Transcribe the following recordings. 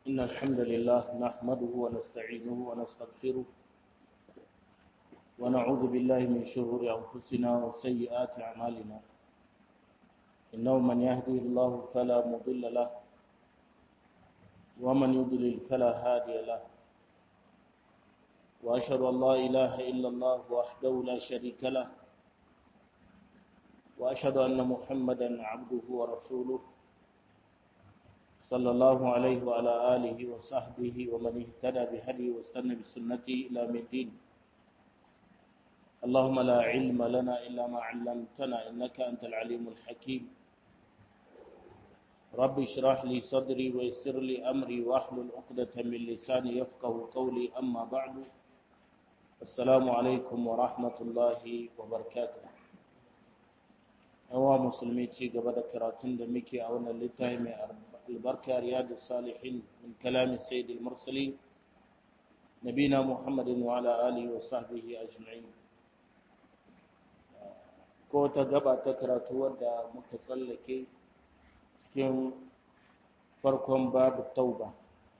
إن الحمد لله نحمده ونستعينه ونستغفره ونعوذ بالله من شرور أنفسنا وسيئات أعمالنا إنه من يهدي الله فلا مضل له ومن يضلل فلا هادي له وأشهد أن لا إله إلا الله وحده لا شريك له وأشهد أن محمدا عبده ورسوله صلى الله عليه وعلى آله وصحبه ومن اهتدى بهدي واستنى بسنته إلى الدين اللهم لا علم لنا إلا ما علمتنا إنك أنت العليم الحكيم رب اشرح لي صدري ويسر لي أمري واحلل عقدة من لساني يفقه قولي أما بعد السلام عليكم ورحمة الله وبركاته yawa musulmi ci gaba da karatun da muke a wannan littafi mai albarka riyadu salihin min kalamin sayyidil mursalin nabina muhammadin wa ala alihi wa sahbihi ajma'in ko ta gaba ta karatu wadda muka tsallake cikin farkon babu tauba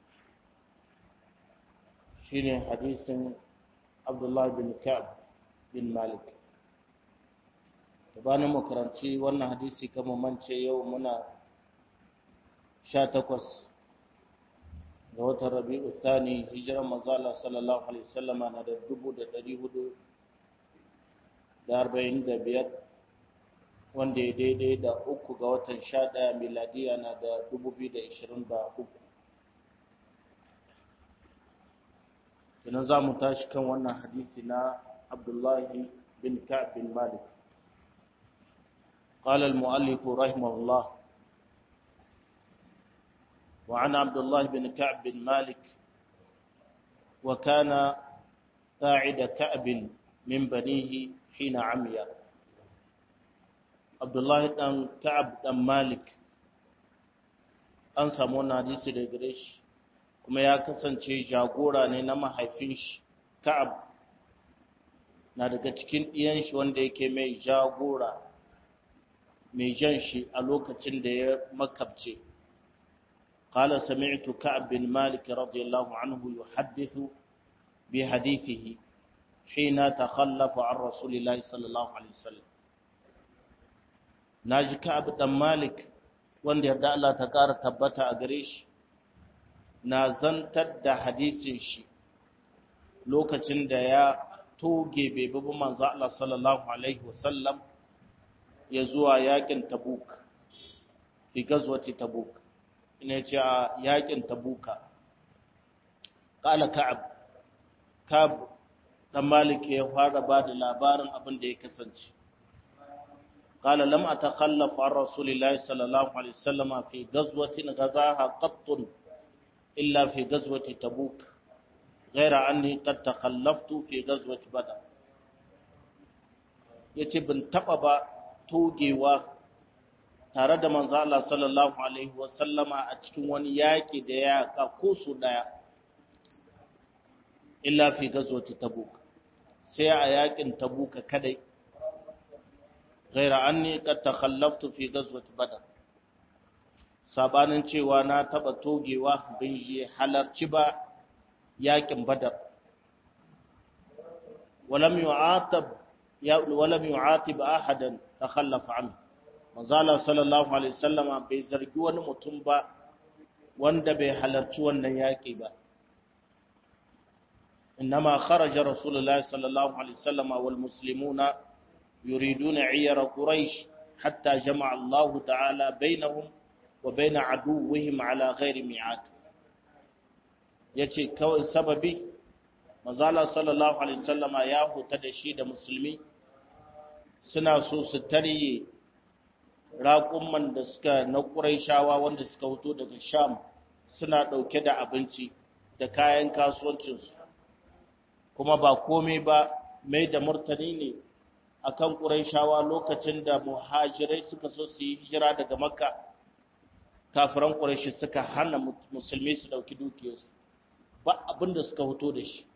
shine hadisin abdullahi bin ka'ab bin malik gabanin makaranci wannan hadisi kama mance yau muna sha takwas ga watan rabi'u thani hijiran manzala sallallahu alaihi wasallama na da dubu da dari hudu da arba'in da biyar wanda ya daidai da uku ga watan sha ɗaya miladiya na da dubu biyu da ishirin da uku Ina za mu tashi kan wannan hadisi na abdullahi bin ka'ab bin malik قال المؤلف رحمه الله وعن عبد الله بن كعب بن مالك وكان قاعد كعب من بنيه حين عمي عبد الله بن كعب بن مالك an samu wannan hadisi da gare shi kuma ya kasance jagora ne na mahaifin shi ka'ab na daga cikin ɗiyan shi wanda yake mai jagora mai jan shi a lokacin da ya makabce قال سمعت كعب بن مالك رضي الله عنه يحدث بحديثه حين تخلف عن رسول الله صلى الله عليه وسلم ناجي كعب بن مالك wanda yarda Allah ta ƙara tabbata a gare shi na zantar da hadisin shi lokacin da ya toge bai bi manzo Allah sallallahu alaihi wasallam ya zuwa yakin tabuk fi gazwati tabuk ina ce a yakin tabuka qala ka'ab ka'ab dan malik ya fara ba da labarin abin da ya kasance qala lam atakhallaf an rasulillahi sallallahu alaihi wasallam fi gazwatin ghazaha qatt illa fi gazwati tabuk غير أني قد تخلفت في غزوة بدر yace ban taba ba togewa tare da manzo Allah sallallahu alaihi wasallama a cikin wani yaƙi da ya ko su daya illa fi gazwati tabuk sai a yaƙin tabuk kadai ghaira anni qad takhallaftu fi gazwati badr sabanin cewa na taba togewa bin je halarci ba yaƙin badar ولم يعاتب ولم يعاتب احدا تخلف عنه manzala sallallahu alaihi wasallama bai zargi wani mutum ba wanda bai halarci wannan yaƙi ba innama kharaja rasulullahi sallallahu alaihi wasallama wal muslimuna yuriduna iyara quraish hatta jama'a Allah ta'ala bainahum wa bain aduwwihim ala ghairi mi'ad yace kawai sababi manzala sallallahu alaihi wasallama ya huta da shi da musulmi suna so su tarye raƙumman da suka na ƙuraishawa wanda suka hoto daga sham suna ɗauke da abinci da kayan kasuwancinsu kuma ba komai ba mai da murtani ne akan ƙuraishawa lokacin da muhajirai suka so su yi hijira daga makka kafiran ƙuraishi suka hana musulmi su ɗauki dukiyarsu ba abin da suka hoto da shi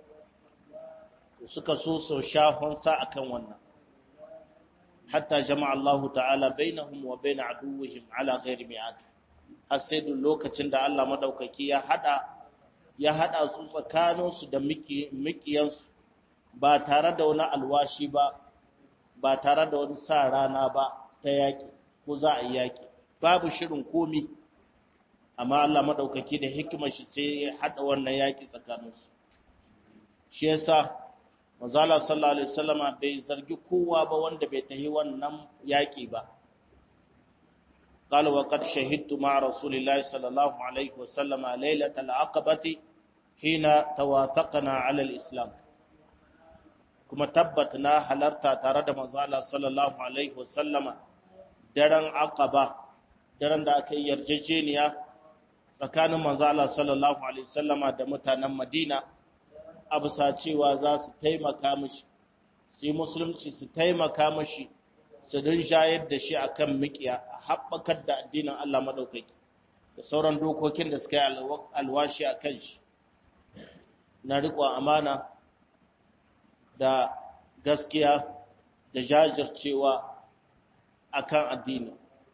suka so su sha honsa akan wannan حتى جمع الله تعالى بينهم وبين عدوهم على غير ميعاد har sai duk lokacin da Allah madaukaki ya hada ya hada su tsakaninsu da mikiyansu ba tare da wani alwashi ba ba tare da wani sa rana ba ta yaki ko za a yi yaki babu shirin komi amma Allah madaukaki da hikimar shi sai ya hada wannan yaki tsakaninsu shi yasa manzala sallallahu alaihi wasallama bai zargi kowa ba wanda bai tahi wannan yaki ba قال وقد شهدت مع رسول الله صلى الله عليه وسلم ليلة العقبة حين تواثقنا على الإسلام كما تبتنا حلرتا ترد مزالة صلى الله عليه وسلم درن عقبة درن دا أكي يرججينيا فكان مزالة صلى الله عليه وسلم دمتنا مدينة أبسا cewa za su taimaka mishi sai musulunci su taimaka mishi su din shayar da shi akan mikiya a haɓakar da addinin Allah maɗaukaki da sauran dokokin da suka yi alwashi a kan shi na riƙon amana da gaskiya da jajircewa a kan addini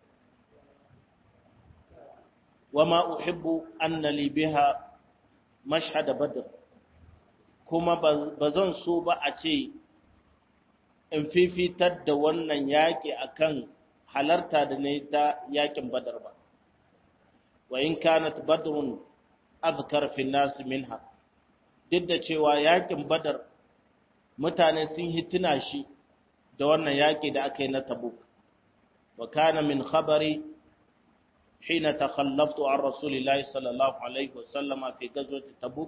wama uhibbu anna li biha mashhad badr kuma ba zan so ba a ce in fifitar da wannan yaƙi akan halarta da ne ta yaƙin badar ba wa in kanat badrun azkar fi nas minha duk da cewa yaƙin badar mutane sun hituna shi da wannan yaƙi da aka yi na tabuk wa kana min khabari hina takhallaftu an rasulillahi sallallahu alaihi wasallama fi gazwati tabuk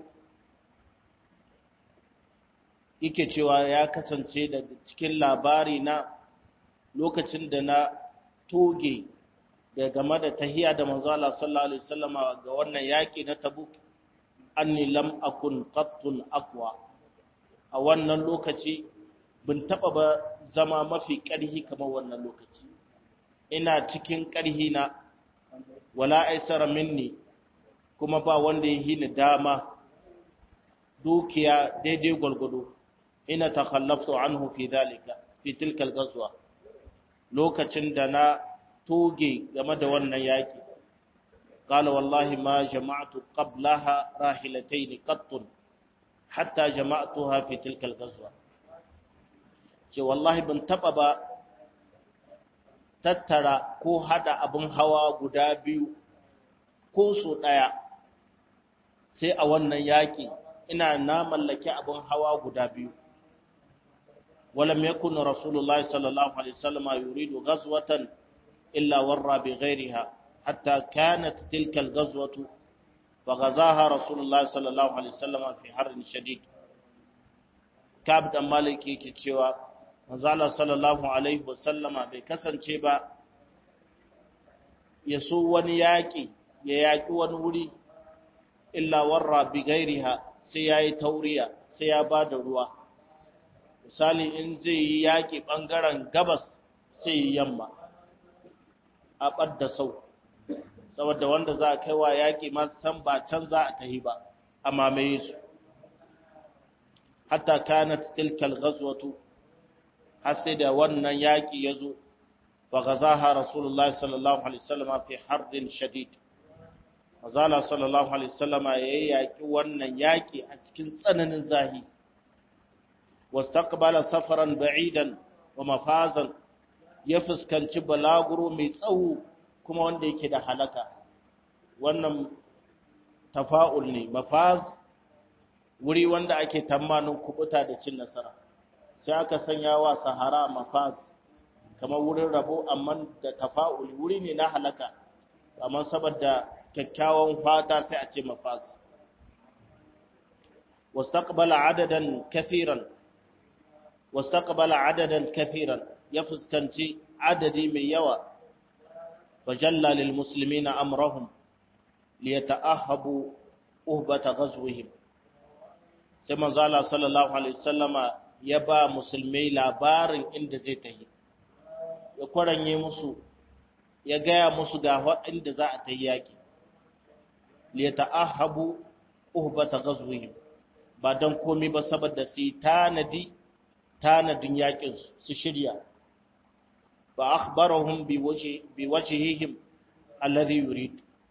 yake cewa ya kasance daga cikin labari na lokacin da na toge da game da tahiya da manzo Allah sallallahu alaihi wasallama ga wannan yaki na Tabuk anni lam akun qattun aqwa a wannan lokaci bin taba ba zama mafi ƙarhi kamar wannan lokaci ina cikin ƙarhi na wala aisara minni kuma ba wanda ya hini dama dukiya daidai gwargwado ina takhallaftu anhu fi dalika fi tilka al-ghazwa lokacin da na toge game da wannan yaki qala wallahi ma jama'tu qablaha rahilatayn qatt hatta jama'tuha fi tilka al-ghazwa ce wallahi ban taba ba tattara ko hada abin hawa guda biyu ko so daya sai a wannan yaki ina na mallaki abin hawa guda biyu ولم يكن رسول الله صلى الله عليه وسلم يريد غزوة إلا ورى بغيرها حتى كانت تلك الغزوة فغزاها رسول الله صلى الله عليه وسلم في حر شديد كعب دم مالك yake cewa manzo Allah sallallahu alaihi wasallama bai kasance ba ya so wani yaki ya yaki wani wuri illa warra bi gairiha sai yayi tauriya sai ya bada ruwa misali in zai yi yaƙi ɓangaren gabas sai yi yamma a ɓadda sau saboda wanda za a kaiwa yaƙi masu san ba can za a tahi ba a mamaye su hatta kanat tilkal ghazwatu har sai da wannan yaƙi ya zo fa ghazaha rasulullahi sallallahu alaihi wasallam fi hardin shadid Mazala sallallahu alaihi wasallama ya yaƙi wannan yaƙi a cikin tsananin zahi واستقبل سفرا بعيدا ومفازا ya fuskanci balaguro mai tsawo kuma wanda yake da halaka wannan tafa'ul ne mafaz wuri wanda ake tamanin kubuta da cin nasara sai aka sanya wa sahara mafaz kamar wurin rabo amma da tafa'ul wuri ne na halaka amma saboda kyakkyawan fata sai a ce mafaz wastaqbala adadan kathiran واستقبل عددا كثيرا يفسكنتي عددي من يوى فجلى للمسلمين أمرهم ليتأهبوا أهبة غزوهم سيما زال صلى الله عليه وسلم يبا مسلمي labarin inda zai tahi ya kwaranye musu ya gaya musu ga inda za a tahi yaki liyata'ahabu uhbata ghazwihim ba dan komai ba saboda su tanadi tanadin yakin su shirya ba akhbarahum bi wajhihim alladhi yurid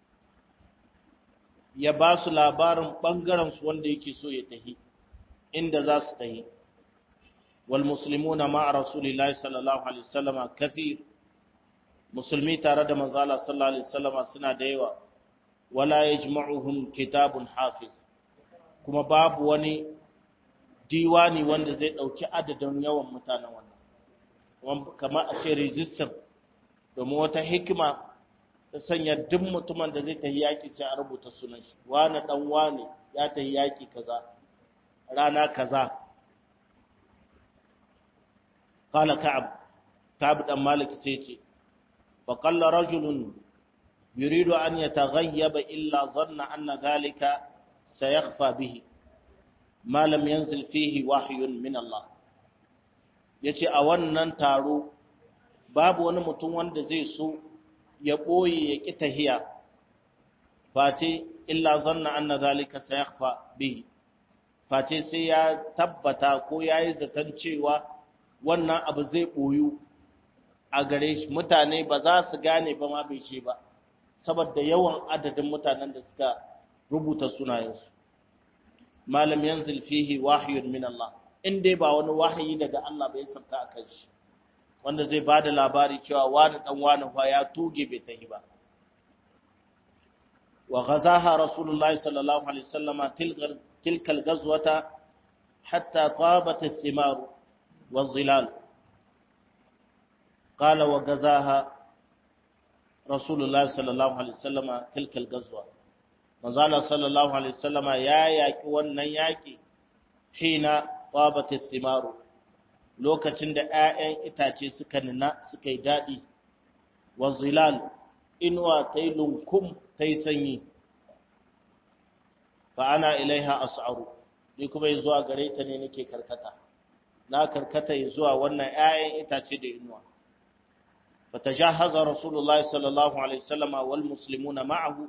ya ba su labarin ɓangaren su wanda yake so ya tahi inda za su tahi wal muslimuna ma'a rasulillahi sallallahu alaihi wasallama kafir musulmi tare da manzo Allah sallallahu alaihi wasallama suna da yawa wala yajma'uhum kitabun hafiz kuma babu wani diwani wanda zai dauki adadin yawan mutanen wannan kamar a ce register domin wata hikima ta sanya duk mutumin da zai tafi yaki sai a rubuta sunan shi wani dan wani ya tafi yaki kaza rana kaza qala ka'ab ka'ab dan malik sai ce fa qalla rajulun yuridu an yataghayyaba illa dhanna anna dhalika sayakhfa bihi ma lam yanzil fihi wahyun min Allah yace a wannan taro babu wani mutum wanda zai so ya ɓoye ya ƙi tahiya face illa zanna anna zalika sayakhfa bihi face sai ya tabbata ko ya yi zaton cewa wannan abu zai ɓoyu a gare shi mutane ba za su gane ba ma bai ce ba saboda yawan adadin mutanen da suka rubuta sunayensu malam yanzil fihi wahyun min Allah in dai ba wani wahayi daga Allah bai sauka a kan shi wanda zai ba da labari cewa wani dan wani fa ya tuge bai tahi ba wa ghazaha rasulullahi sallallahu alaihi wasallama tilka al-ghazwata hatta tabat ath-thimar wa-dhilal qala wa ghazaha rasulullahi sallallahu alaihi wasallama tilka al-ghazwa manzala sallallahu alaihi wasallama ya yaki wannan yaki hina tabat ath-thimar lokacin da ‘ya'yan itace suka nuna suka yi daɗi, wa zilal inuwa ta yi lunkum ta yi sanyi, fa ana ilaiha as'aru, ni kuma yi zuwa gare ta ne nake karkata, na karkata yi zuwa wannan ‘ya'yan itace da inuwa. Fa ta sha haza Rasulullah sallallahu Alaihi wasallama wal musulmuna ma'ahu,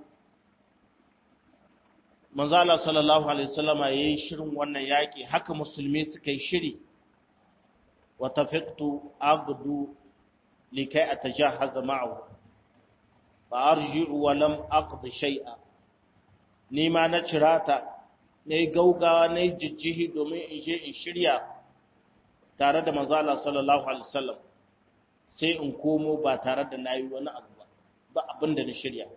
manzala sallallahu Alaihi wasallama ya yi shirin wannan yaƙi, haka musulmi suka yi shiri. وتفقت أغدو لكي أتجهز معه فأرجع ولم أقض شيئا نيما نشراتا ني غوغا ني ججيه دومين إن شيء إن شريا tare da manzala sallallahu alaihi wasallam sai in komo ba tare da nayi wani abu ba ba abin da na shirya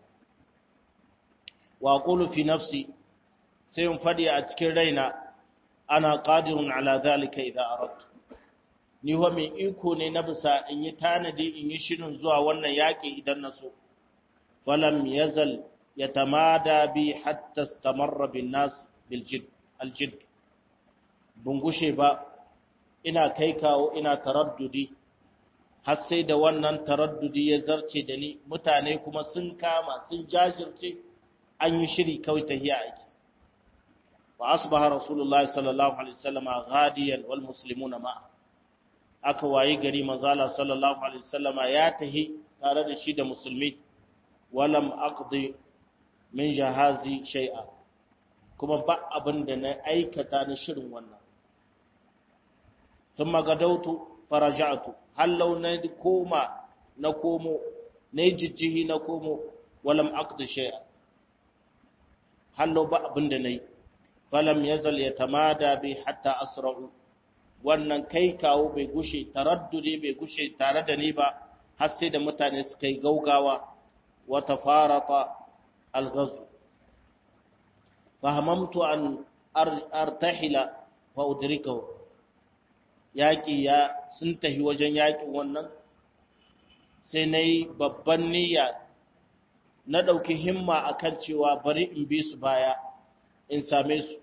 wa qulu fi nafsi sai in fadi a cikin raina ana qadirun ala zalika idza aradtu ni wa mai iko ne na bisa in yi tanadi in yi shirin zuwa wannan yaƙi idan na so falam yazal ya tamada bi hatta stamarra bin nas biljid aljid bungushe ba ina kai kawo ina taraddudi har sai da wannan taraddudi ya zarce da ni mutane kuma sun kama sun jajirce an yi shiri kawai tahiya aiki wa asbaha rasulullahi sallallahu alaihi wasallam ghadiyan wal muslimuna ma'a aka wayi gari manzala sallallahu alaihi wasallama ya tahi tare da shi da musulmi walam aqdi min jahazi shay'a kuma ba abin da na aikata na shirin wannan thumma gadautu faraja'tu hallau na koma na komo na jijjihi na komo walam aqdi shay'a hallau ba abin da nayi falam yazal yatamada bi hatta asra'u wannan kai kawo bai gushe taraddudi bai gushe tare da ni ba har sai da mutane suka yi gaugawa wata farata algazu fahamamtu an artahila fa udrikahu yaƙi ya sun tafi wajen yaƙin wannan sai na yi babban niyya na ɗauki himma akan cewa bari in bi su baya in same su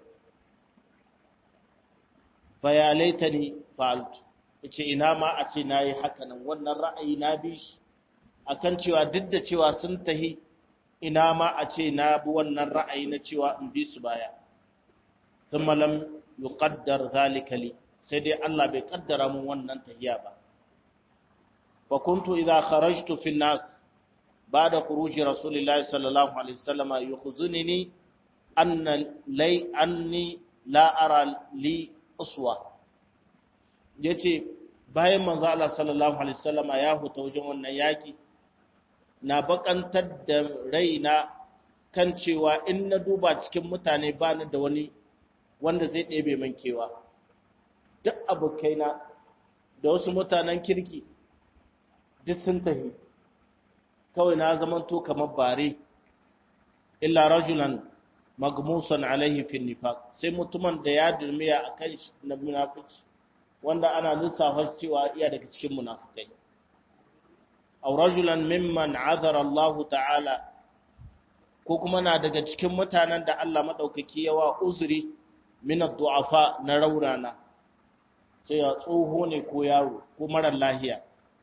faya laitani fa'altu yace ina ma a ce nayi haka nan wannan ra'ayi na bi shi akan cewa duk da cewa sun tahi ina ma a ce na bi wannan ra'ayi na cewa in bi su baya thumma lam yuqaddar zalika li sai dai Allah bai kaddara mun wannan tahiya ba fa kuntu idha kharajtu fi nas ba'da khuruji rasulillahi sallallahu alaihi wasallam yukhzunini anna lay anni la ara li uswa yace bayan manzo Allah sallallahu alaihi wasallama ya huta wajen wannan yaki na bakantar da raina kan cewa in na duba cikin mutane ba ni da wani wanda zai ɗebe min kewa duk abokaina da wasu mutanen kirki duk sun tafi kawai na zamanto kamar bare illa rajulan magmusan alaihi fi nifaq sai mutumin da ya durmiya akan na munafici wanda ana lissafa cewa iya daga cikin munafikai aw rajulan mimman azara Allah ta'ala ko kuma na daga cikin mutanen da Allah madaukaki yawa uzuri min ad-du'afa na raurana sai ya tsoho ne ko yaro ko mara lahiya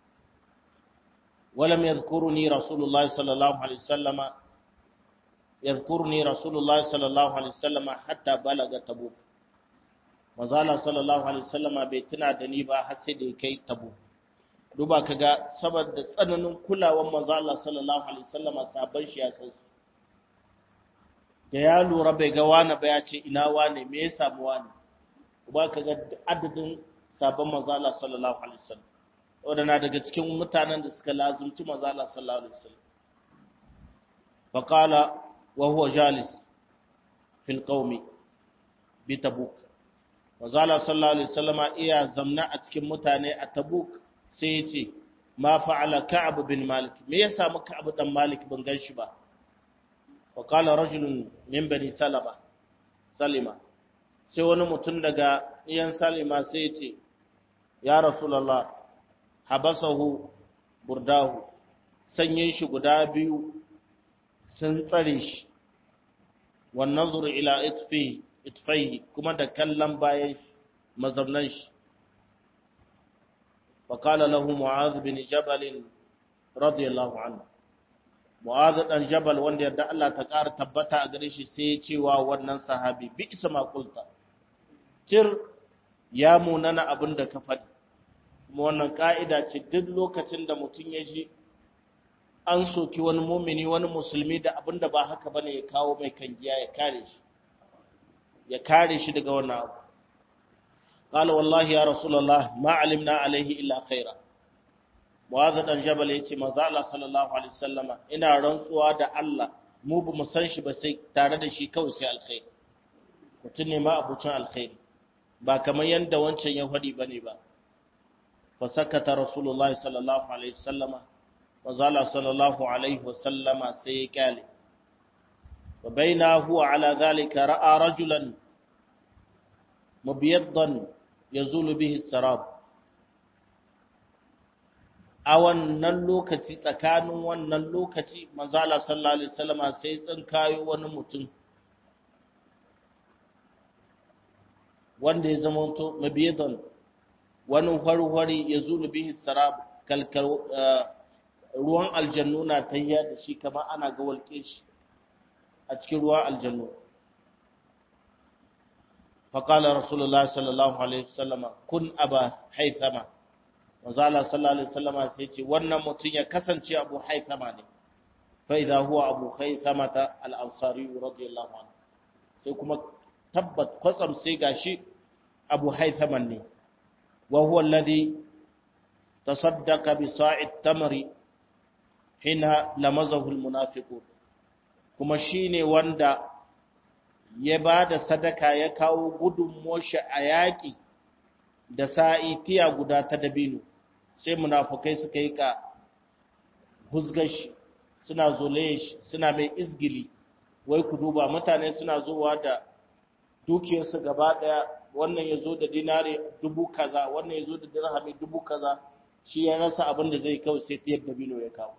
ولم يذكرني رسول الله صلى الله عليه وسلم يذكرني رسول الله صلى الله عليه وسلم حتى بلغ تبوك manzala sallallahu alaihi wasallama bai tuna da ni ba har sai da kai tabu duba kaga saboda tsananin kulawar manzala sallallahu alaihi wasallama sabon shi ya san su da ya lura bai ga wani ba ya ce ina wani me ya samu wani duba kaga adadin sabon manzala sallallahu alaihi wasallam wadana daga cikin mutanen da suka lazumci manzala sallallahu alaihi wasallam faqala wa huwa jalis fil qaumi bi tabuk Mazala sallallahu Alaihi wasallama iya zamna a cikin mutane a Tabuk sai ya ce, Ma fa'ala Ka'ab bin Malik, me ya samu Ka'ab dan Malik ban gan shi ba? Wa kala rajulun min bani Salama, Salima, sai wani mutum daga iyan Salima sai ya ce, Ya Rasulallah, habasahu burdahu, sanyin shi guda biyu sun tsare shi, wannan zuru ila itfihi itfaihi kuma da kallon bayan shi mazaunan shi faƙala lahu mu'adh bin jabal radiyallahu anhu mu'adh dan jabal wanda yadda Allah ta ƙara tabbata a gare shi sai ya ce wa wannan sahabi bi isa ma qulta tir ya munana abin da ka faɗi kuma wannan ka'ida ce duk lokacin da mutum ya ji an soki wani mumini wani musulmi da abin da ba haka bane ya kawo mai kangiya ya kare shi ya kare shi daga wannan abu qala wallahi ya rasulullah ma alimna alaihi illa khaira mu'adh dan jabal yace manzo Allah sallallahu alaihi wasallama ina rantsuwa da Allah mu ba mu san shi ba sai tare da shi kawai sai alkhairi mutum ne ma abucin alkhairi ba kamar yanda wancan ya faɗi bane ba fa sakata rasulullah sallallahu alaihi wasallama manzo Allah sallallahu alaihi wasallama sai ya kyale وبين هو على ذلك رأى رجلا مبيضا يزول به السراب a wannan lokaci tsakanin wannan lokaci manzala sallallahu alaihi wasallama sai tsinkayo wani mutum wanda ya zama to mabiyadan wani harwari ya zulu bihi sarab kalkal ruwan aljannu na tayya da shi kamar ana ga walƙe shi a cikin ruwan aljannu faƙala rasulullah sallallahu alaihi wasallama kun aba haithama wazala sallallahu alaihi wasallama sai ce wannan mutum ya kasance abu haithama ne fa idza huwa abu haithama ta al-ansari radiyallahu anhu sai kuma tabbat kwatsam sai gashi abu haithama ne wa huwa alladhi tasaddaqa bi sa'id tamri hina lamazahu al-munafiqun kuma shi ne wanda ya ba da sadaka ya kawo gudunmuwar shi a yaƙi da sa'i tiya guda ta dabino sai munafukai suka yi ka huzgar shi suna zolaye shi suna mai izgili wai ku duba mutane suna zuwa da dukiyarsu gaba ɗaya wannan ya zo da dinari dubu kaza wannan ya zo da dirhami dubu kaza shi ya rasa abin da zai kawai sai tiyar dabino ya kawo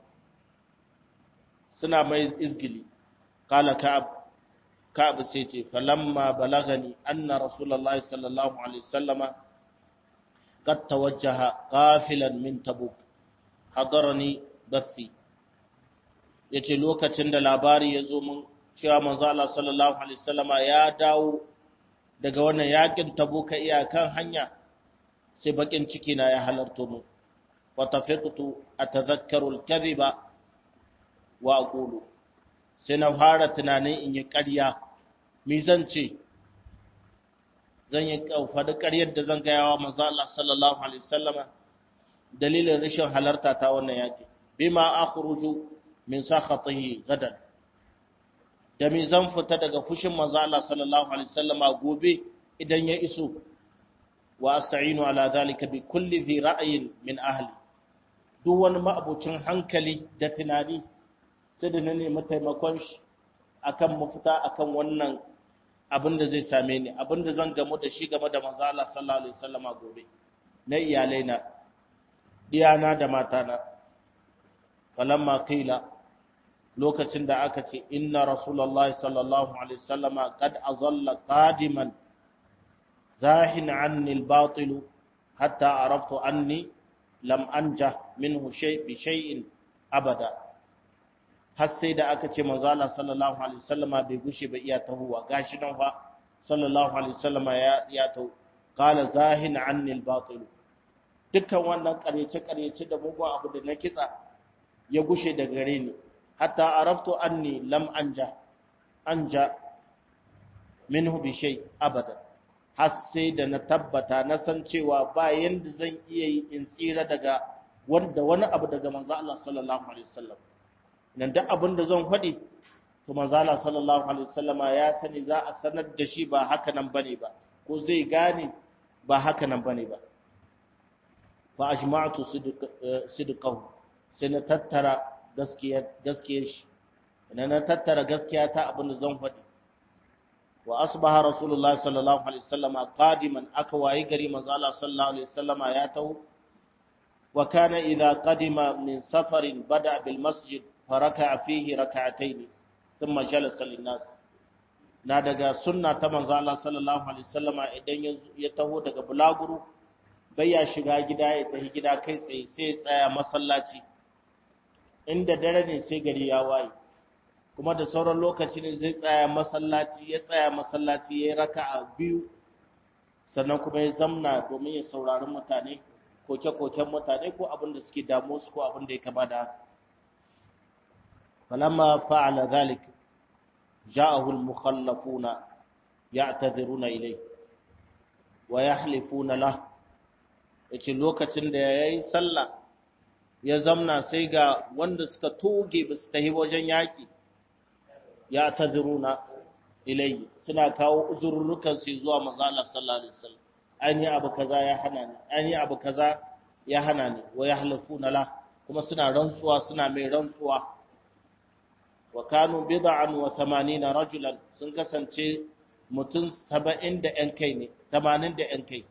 suna mai izgili قال كعب كعب سيتي فلما بلغني أن رسول الله صلى الله عليه وسلم قد توجه قافلا من تبوك حضرني بثي yace lokacin da labari ya zo mun cewa manzo Allah sallallahu alaihi wasallama ya dawo daga wannan yakin tabuka iyakan hanya sai bakin ciki na ya halarto mu wa tafiqtu atadhakkaru al-kadhiba wa aqulu sai na fara tunanin in yi ƙarya mi zan ce zan yi faɗi ƙaryar da zan gaya wa manzo Allah sallallahu alaihi wasallama dalilin rashin halarta ta wannan yaƙi bima akhruju min sakhatihi gadan da me zan fita daga fushin manzo Allah sallallahu alaihi wasallama gobe idan ya iso wa asta'inu ala zalika bi kulli dhi ra'yin min ahli duk wani ma'abucin hankali da tunani sai da na nemi taimakon shi akan mafita akan wannan abin da zai same ni abin da zan gamu da shi game da manzo Allah sallallahu alaihi wasallama gobe na iyalaina diyana da matana falamma qila lokacin da aka ce inna rasulullahi sallallahu alaihi wasallama qad azalla qadiman zahin anni al-batil hatta araftu anni lam anja minhu shay bi shay'in abada har sai da aka ce manzo Allah sallallahu alaihi wasallama bai gushe ba iya tahuwa gashi nan fa sallallahu alaihi wasallama ya ya tahu qala zahin anni al-batil dukkan wannan karyace karyace da mugun abu da na kitsa ya gushe da gare ni hatta araftu anni lam anja anja minhu bi shay abada har sai da na tabbata na san cewa ba yanda zan iya yi in tsira daga wanda wani abu daga manzo Allah sallallahu alaihi wasallam nan duk abin da zan faɗi to manzo Allah sallallahu alaihi wasallam ya sani za a sanar da shi ba haka nan bane ba ko zai gane ba haka nan bane ba fa ajma'tu sidqahu sai na tattara gaskiyar gaskiyar shi idan na tattara gaskiya ta abin da zan faɗi wa asbaha rasulullahi sallallahu alaihi wasallam qadiman aka wayi gari manzo Allah sallallahu alaihi wasallam ya taho wa kana idza qadima min safarin bada bil masjid faraka fihi rak'atayn thumma jalasa lin nas na daga sunna ta manzo Allah sallallahu alaihi wasallam idan ya taho daga bulaguru bai ya shiga gida ya tafi gida kai tsaye sai tsaya masallaci inda dare ne sai gari ya waye kuma da sauran lokaci ne zai tsaya masallaci ya tsaya masallaci ya yi raka'a biyu sannan kuma ya zamna domin ya saurari mutane koke-koken mutane ko abin da suke damu su ko abin da ya kama da haka falamma fa'ala zalik ja'ahu al-mukhallafuna ya'tadhiruna ilayhi wa yahlifuna lahu yace lokacin da yayi sallah ya zamna sai ga wanda suka toge ba su tahi wajen yaƙi ya ta ziruna ilayi suna kawo uzurrukan su zuwa mazala sallallahu alaihi wasallam an yi abu kaza ya hana ni an yi abu kaza ya hana ni wa ya halafuna la kuma suna rantsuwa suna mai rantsuwa wa kanu bid'an wa 80 rajulan sun kasance mutum 70 da yan kai ne 80 da yan kai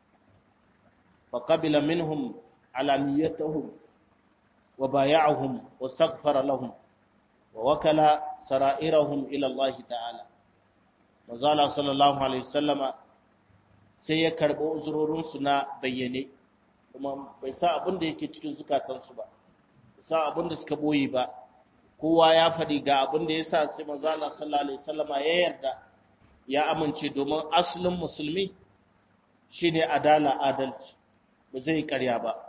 fa qabila minhum alaniyatuhum وبايعهم واستغفر لهم ووكل سرائرهم إلى الله تعالى وزال صلى الله عليه وسلم sai ya karɓi uzurorinsu na bayyane kuma bai sa abin da yake cikin zukatansu ba sa abin da suka boye ba kowa ya faɗi ga abin da ya sa sai manzo Allah sallallahu alaihi wasallama ya yarda ya amince domin asalin musulmi shine adala adalci ba zai karya ba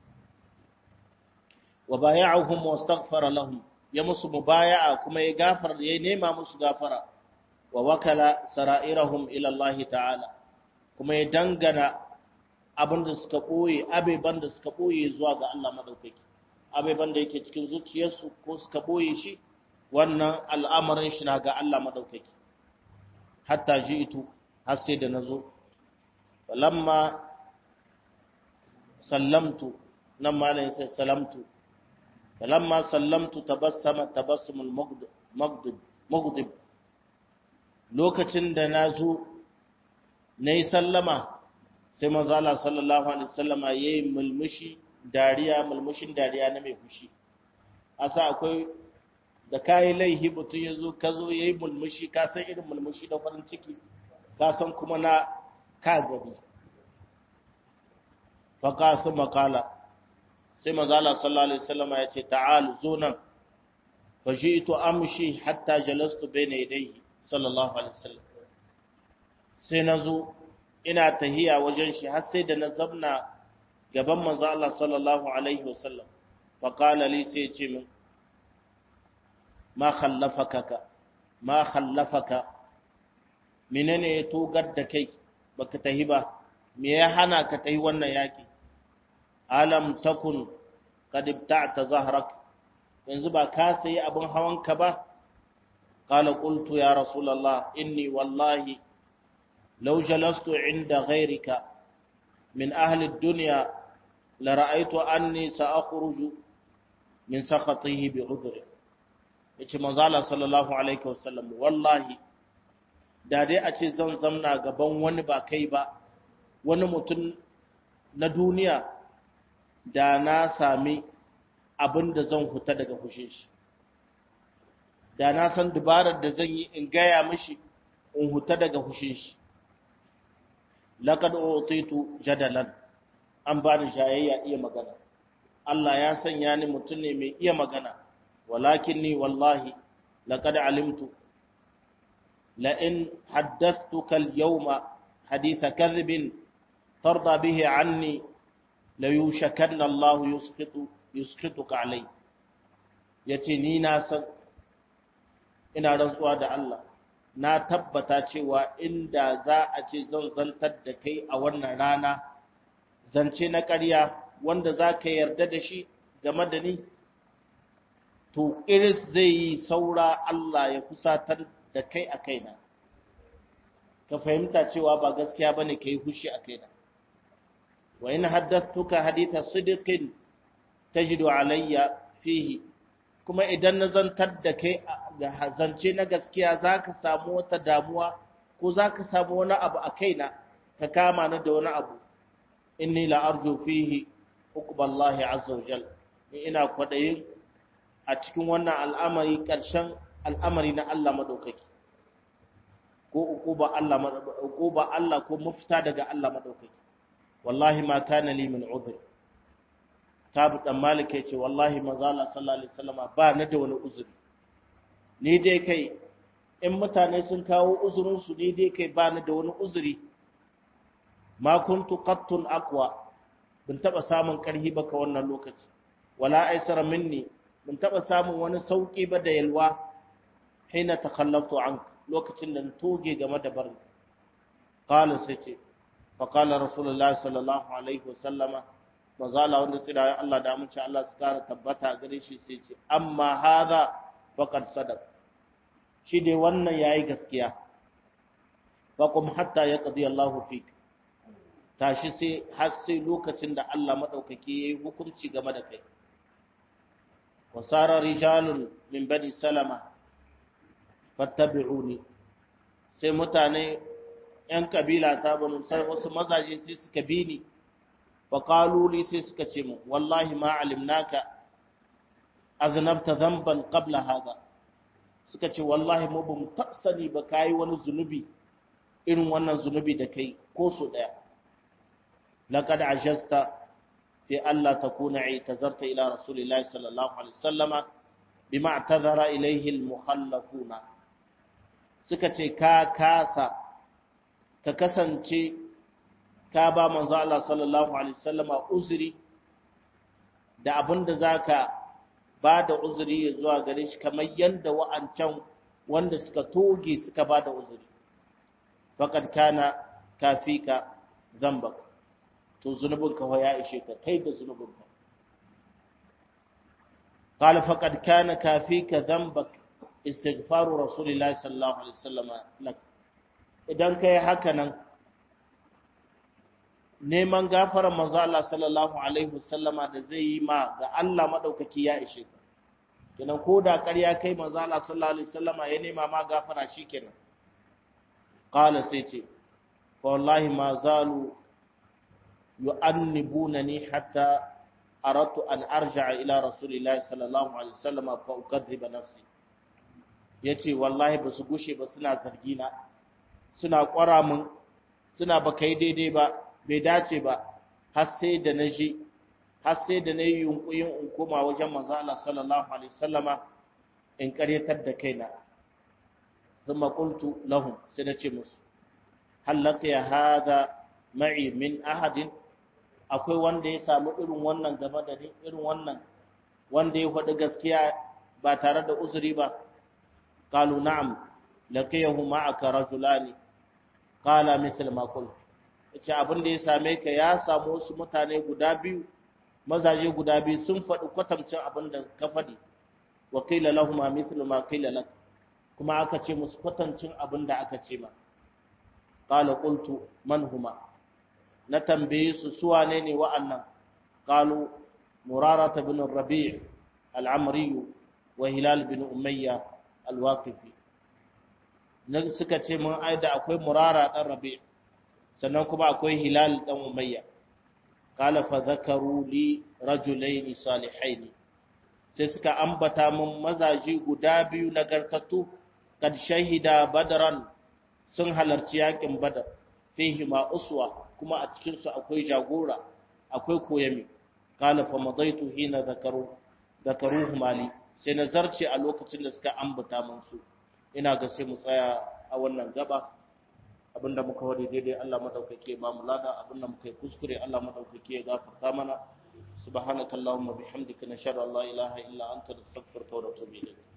wa baya'ahum wastaghfara lahum ya musu mubaya'a kuma ya gafar ya nema musu gafara wa wakala sara'irahum ila Allah ta'ala kuma ya dangana abinda suka boye abeban da suka boye zuwa ga Allah madaukaki abeban da yake cikin zuciyarsu ko suka boye shi wannan al'amarin shi na ga Allah madaukaki hatta ji'tu har sai da nazo lamma sallamtu nan malayin sai salamtu فلما سلمت تبسم تبسم المغضب مغضب lokacin da na zo na yi sallama sai manzala sallallahu alaihi wasallama ya yi mulmushi dariya mulmushin dariya na mai fushi asa akwai da kayi laihi mutum ya zo ka zo ya yi mulmushi ka san irin mulmushi da farin ciki ka san kuma na ka gari faka su makala sai mazala sallallahu alaihi wasallam ya ce ta'al zo nan fa ji'tu amshi hatta jalastu bayna yadayhi sallallahu alaihi wasallam sai nazo ina tahiya wajen shi har sai da na zamna gaban manzo Allah sallallahu alaihi wasallam fa qala li sai ce min ma khallafaka ma khallafaka menene ya togar da kai baka tahi ba me ya hana ka tahi wannan yaki alam takun qad ibta'ta zahrak yanzu ba ka sayi abin hawanka ba قال قلت يا رسول الله إني والله لو جلست عند غيرك من أهل الدنيا لرأيت أني سأخرج من سخطه بعذر yace manzala sallallahu alaihi wasallam wallahi da dai a ce zan zamna gaban wani ba kai ba wani mutum na duniya da na sami abin da zan huta daga fushin shi da na san dubarar da zan yi in gaya mishi in huta daga fushin shi laqad utitu jadalan an bani shayayya iya magana Allah ya sanya ni mutum ne mai iya magana walakinni wallahi laqad alimtu la in haddathtuka al-yawma haditha kadhibin tarda bihi anni la yushakanna Allah yusqitu yusqituka alai yace ni na san ina rantsuwa da Allah na tabbata cewa inda za a ce zan zantar da kai a wannan rana zance na ƙarya wanda za ka yarda da shi game da ni to iris zai yi saura Allah ya kusatar da kai a kaina ka fahimta cewa ba gaskiya ba ne ka yi hushi a kaina wa in haddattuka haditha sidiqin tajidu alayya fihi kuma idan na zantar da kai ga zance na gaskiya za ka samu wata damuwa ko za ka samu wani abu a kaina ka kama ni da wani abu inni la arju fihi uqballahi azza wajal ni ina kwadayin a cikin wannan al'amari karshen al'amari na Allah madaukaki ko uquba Allah uquba Allah ko mafita daga Allah madaukaki wallahi ma kana li min uzr tabu dan malik yace wallahi manzo Allah sallallahu alaihi wasallam ba na da wani uzuri ni dai kai in mutane sun kawo uzurin su ni dai kai ba ni da wani uzuri ma kuntu qattun aqwa bin taba samun karhi ba ka wannan lokaci wala aisara minni bin taba samun wani sauki ba da yalwa hina takhallaftu an lokacin da toge game da barin qala sai ce fa qala rasulullahi sallallahu alaihi wasallama mazala wanda sai da Allah da amince Allah su kara tabbata gare shi sai ce amma hadha faqad sadaq shi dai wannan yayi gaskiya faqum hatta yaqdi Allahu fik tashi sai har sai lokacin da Allah madaukaki yayi hukunci game da kai wasara rijalun min bani salama fattabi'uni sai mutane yan kabila ta banu sai wasu mazaje sai suka bi ni fa qalu li sai suka ce mu wallahi ma alimnaka aznabta dhanban qabla hada suka ce wallahi mu bamu tafsani ba kai wani zunubi irin wannan zunubi da kai ko so daya laqad ajasta fi alla takuna i'tazarta ila rasulillahi sallallahu alaihi wasallama bima i'tazara ilayhi al-mukhallafuna suka ce ka kasa ka kasance ka ba manzo Allah sallallahu alaihi wasallama uzuri da abinda zaka ba da uzuri zuwa gare shi kamar yanda wa'ancan wanda suka toge suka ba da uzuri faqad kana kafika zambak to zunubinka ya ishe ka kai da zunubinka قال فقد كان كافيك ذنبك استغفار رسول الله صلى الله عليه وسلم لك idan kai haka nan neman gafarar manzo Allah sallallahu alaihi wasallama da zai yi ma ga Allah madaukaki ya ishe ka kenan ko da ƙarya kai manzo Allah sallallahu alaihi wasallama ya nema ma gafara shikenan qala sai ce wallahi ma zalu yu'annibunani hatta aradtu an arja'a ila rasulillahi sallallahu alaihi wasallama fa ukadhiba nafsi yace wallahi ba su gushe ba suna zargina suna kwara mun suna ba kai daidai ba bai dace ba har sai da na ji har sai da na yi yunkuyin in koma wajen manzo Allah sallallahu alaihi wasallama in karyatar da kaina thumma qultu lahum sai na ce musu hal laqiya hadha ma'i min ahadin akwai wanda ya samu irin wannan game da ni irin wannan wanda ya faɗi gaskiya ba tare da uzuri ba qalu na'am laqiyahu ma'aka rajulani qala misl ma qultu ce abin da ya same ka ya samu wasu mutane guda biyu mazaje guda biyu sun faɗi kwatamcin abin da ka faɗi wa qila lahum mithlu ma qila lak kuma aka ce musu kwatancin abin da aka ce ma qala qultu man huma na tambaye su su wane ne wa'annan qalu murara bin rabi' al-amri wa hilal bin umayya al-waqifi nan suka ce mun aida akwai murara dan rabi' sannan kuma akwai hilal dan umayya qala fa zakaru li rajulaini salihaini sai suka ambata mun mazaji guda biyu nagartattu kad shahida badran sun halarci yakin badar fihi ma uswa kuma a cikin su akwai jagora akwai koyami qala fa madaitu hina zakaru zakaruhu mali sai nazarci a lokacin da suka ambata mun su ina ga sai mu tsaya a wannan gaba abinda muka wadi daidai Allah madaukake ba mu lada abinda muka yi kuskure Allah madaukake ya gafarta mana subhanakallahumma bihamdika nashhadu an la ilaha illa anta nastaghfiruka wa natubu ilayk